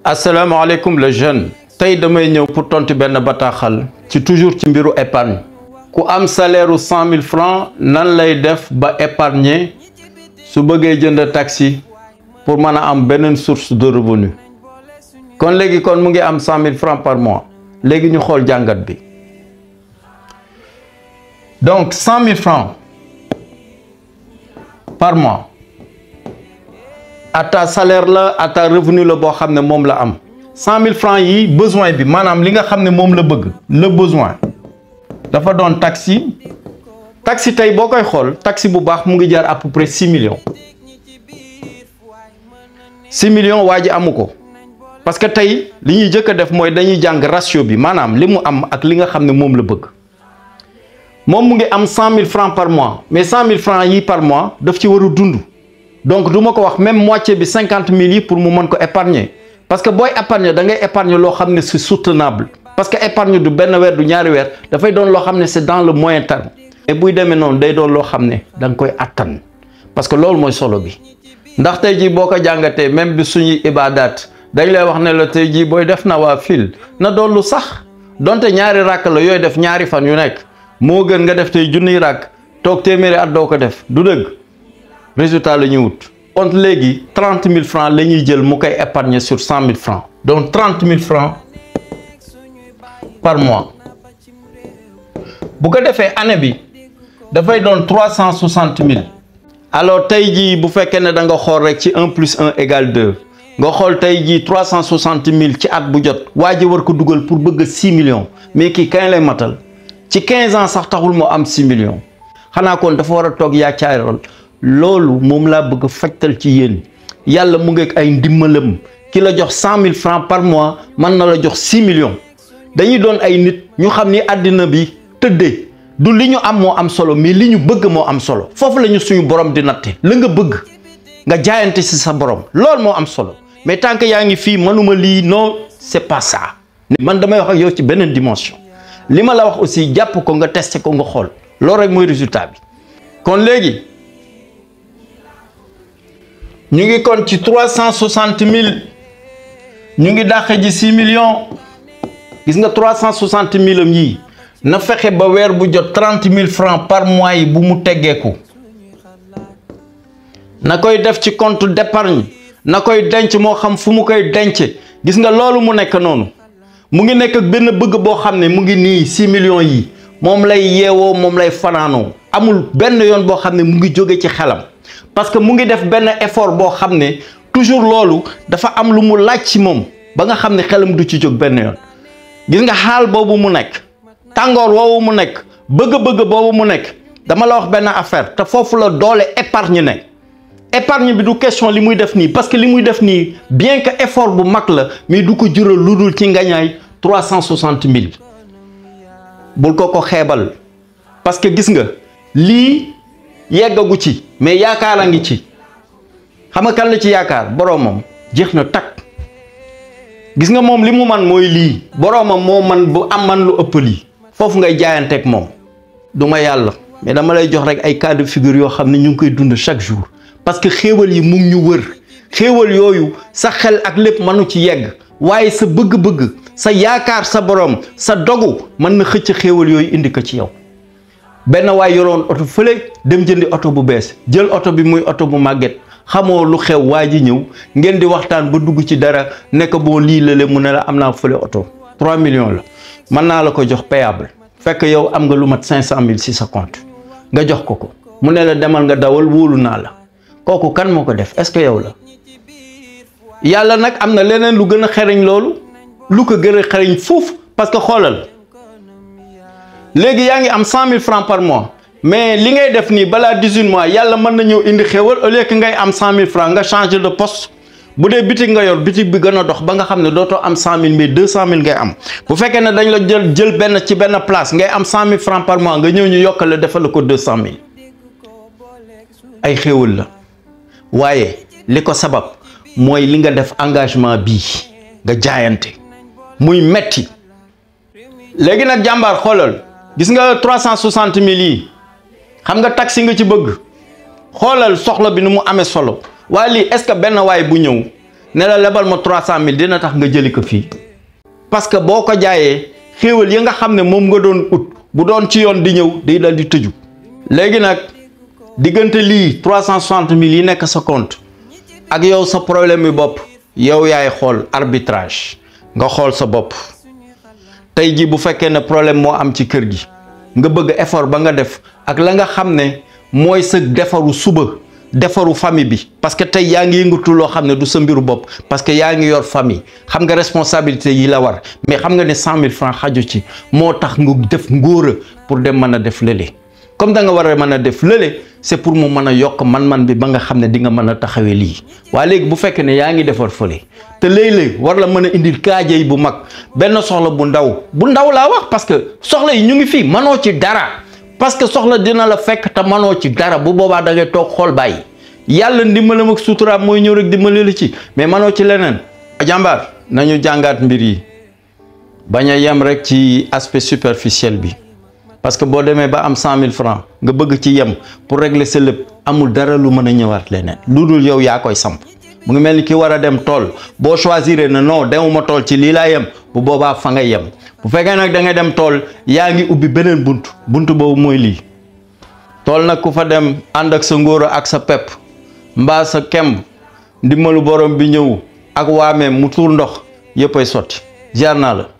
asalaamaaleykum le jeune tey damay ñëw pour tontu benn bataaxal ci toujours ci mbiru épargne ku am salaire u cent mille francs nan lay def ba épargner su bëggee jënd taxi pour mën a am beneen source de revenu kon léegi kon mu ngi am cent mille francs par mois léegi ñu xool jàngat bi donc cent mille francs par mois ata salaire la ata revenu la boo xam ne moom la am cent mille francs yi besoin bi maanaam li nga xam ne moom la bëgg le besoin dafa doon taxi taxi tey boo koy xool taxi bu baax mu ngi jar à peu près six millions six millions waa ji amu ko parce que tey li ñuy jëkk a def mooy dañuy jàng ratio bi maanaam li mu am ak li nga xam ne moom la bëgg moom mu ngi am cent mille francs par mois mais cent mille francs yi par mois daf ci war a dund donc du ma ko wax même moitié bi cinquante mille yi pour mu mën ko épargner parce que booy épargner da ngay épargner loo xam ne c'est soutenable parce que épargne du benn weer du ñaari weer dafay doon loo xam ne c'est dans le moyen terme mais buy demee noonu day doon loo xam ne da nga koy attan parce que loolu mooy solo bi ndax tey jii boo ko jàngatee même bi suñuy ibaadaat dañ lay wax ne la tey jii booy def na waa fil na doon lu sax donte ñaari ràkk la yooyu def ñaari fan yu nekk moo gën nga def tey junniy ràkk toog téeméeri at doo ko def du dëgg résultat la ñuy wut kon léegi trente mille francs la ñuy jël mu koy épargner sur cent mille francs donc trente mille francs par mois bu ko defee année bi dafay doon trois cent soixante mille alors tey jii bu fekkee ne da nga xool rek ci un plus un égale deux nga xool tey jii trois cent soixante mille ci at bu jot waa ji war ko dugal pour bëgg six millions mais kii kañ lay matal ci quinze ans sax taxul moo am six millions xanaa kon dafa war a toog yaacaaral loolu moom laa bëgg a fajtal ci yéen yàlla mu ngi ay ndimbalam ki la jox cent mille francs par mois mën na la jox six millions dañuy doon ay nit ñu xam ni àddina bi tëddee du li ñu am moo am solo mais li ñu bëgg moo am solo foofu la ñu suñu borom di natte la nga bëgg nga jaayante ci sa borom loolu moo am solo mais tant que yaa ngi fii mënuma lii non c'est pas ça man damay wax ak yow ci beneen dimension li ma la wax aussi jàpp ko nga testé ko nga xool loolu rek mooy résultat bi kon léegi ñu ngi kon ci trois cent soixante mille ñu ngi dàq ji six millions gis nga trois cent soixante mille am yii na fexe ba weer bu jot trente mille francs par mois yi bu mu teggeeku na koy def ci compte d'épargne na koy denc moo xam fu mu koy denc gis nga loolu mu nekk noonu mu ngi nekk ak benn bëgg boo xam ne mu ngi nii six millions yi moom lay yeewoo moom lay fanaanoo amul benn yoon boo xam ne mu ngi jóge ci xelam parce que mu ngi def benn effort boo xam ne toujours loolu dafa am lu mu laaj ci moom ba nga xam ne xelam du ci jóg benn yoon gis nga xaal boobu mu nekk tàngoor woowu mu nekk bëgg-bëgg boobu mu nekk dama la wax benn affaire te foofu la doole épargne ne épargne bi du question li muy def nii parce que li muy def nii bien que effort bu mag la mais du ko jural lu dul ci ngañaay trois cent soixante mille bul ko ko xeebal parce que gis nga lii yeggagu ci mais yaakaar a ngi ci xam nga kan la ci yaakaar boroomam jeex na takk gis nga moom li mu man mooy lii boroomam moo man bu am man lu ëpp lii foofu ngay jaayanteeg moom du ma yàlla mais dama lay jox rek ay cas de figure yoo xam ne ñu ngi koy dund chaque jour parce que xéewal yi mu ngi ñu wër xéewal yooyu sa xel ak lépp mënu ci yegg waaye sa bëgg-bëgg sa yaakaar sa borom sa dogu mën na xëcc xéewal yooyu indi ko ci yow benn waay yoroon oto fële dem jëndi oto bu bees jël oto bi muy oto bu màgget xamoo lu xew waa ji ñëw ngeen di waxtaan ba dugg ci dara nekk boo lii la mu ne la am naa fële oto 3 millions la mën naa la ko jox payable fekk yow am nga lu mat 500 mille si sa compte nga jox ko ko mu ne la demal nga dawal wóolu naa la kooku kan moo ko def est-ce que yow la yàlla nag am na leneen lu gën a xereñ loolu lu ko gën a xereñ foofu parce que xoolal léegi yaa ngi am 100000 francs par mois. mais li ngay def nii balaa 18 mois yàlla mën na ñëw indi xéwal au lieu que ngay am 100000 francs nga changer de poste bu dee bitig nga yor bitig bi gën a dox ba nga xam ne dootoo am 100000 mais 200000 ngay am bu fekkee ne dañ la jël jël benn ci benn place ngay am 100000 francs par mois nga ñëw ñu yokkal la defal la ko 200000 ay xéwal la waaye li ko sabab mooy li nga def engagement bii nga jaayante muy metti léegi nag jàmbaar xoolal gis nga 360000 yi. xam nga taxi nga ci bëgg xoolal soxla bi nu mu amee solo waaye lii est-ce que benn waay bu ñëw ne la lebal ma trois cent mille dina tax nga jëli ko fii parce que boo ko jaayee xéewal yi nga xam ne moom nga doon ut bu doon ci yoon di ñëw day dal di tëju léegi nag diggante lii trois cent soixante mille yi nekk sa compte ak yow sa problème yi bopp yow yaay xool arbitrage nga xool sa bopp tey ji bu fekkee ne problème moo am ci kër gi nga bëgg effort ba nga def ak la nga xam ne mooy sa defaru suba defaru famille bi parce que tey yaa ngi yëngatu loo xam ne du sa mbiru bopp parce que yaa ngi yor famille xam nga responsabilité yi la war mais xam nga ne cent mille francs xaju ci moo tax nga def ngóora pour dem mën a def lële comme da nga war a mën a def lële c'est pour mu mën a yokk man-man bi ba nga xam ne di nga mën a taxawee lii waaye léegi bu fekkee ne yaa ngi defar fële te léeg-léeg war la mën a indil kaajay bu mag benn soxla bu ndaw bu ndaw laa wax parce que soxla yi ñu ngi fii mënoo ci dara parce que soxla dina la fekk te mënoo ci dara bu boobaa da ngay toog xool bàyyi yàlla ndimbalam ak suturaam mooy ñëw rek dimbali la ci mais mënoo ci leneen. jàmbaar nañu jàngaat mbir yi bañ a yem rek ci aspect superficiel bi. parce que boo demee ba am cent mille francs nga bëgg ci yem pour régler sa lépp amul dara lu mën a ñëwaat leneen lu dul yow yaa koy samp mu ngi mel ni ki war a dem tool boo choisir ne non demuma tool ci lii laa yem bu boobaa fa nga yem bu fekkee nag da ngay dem tool yaa ngi ubbi beneen bunt bunt boobu mooy lii tool nag ku fa dem ànd ak sa ngóora ak sa pepp mbaa sa kemb ndimbalu borom bi ñëw ak waameem mu tuur ndox yëpp ay sotti jaar naa la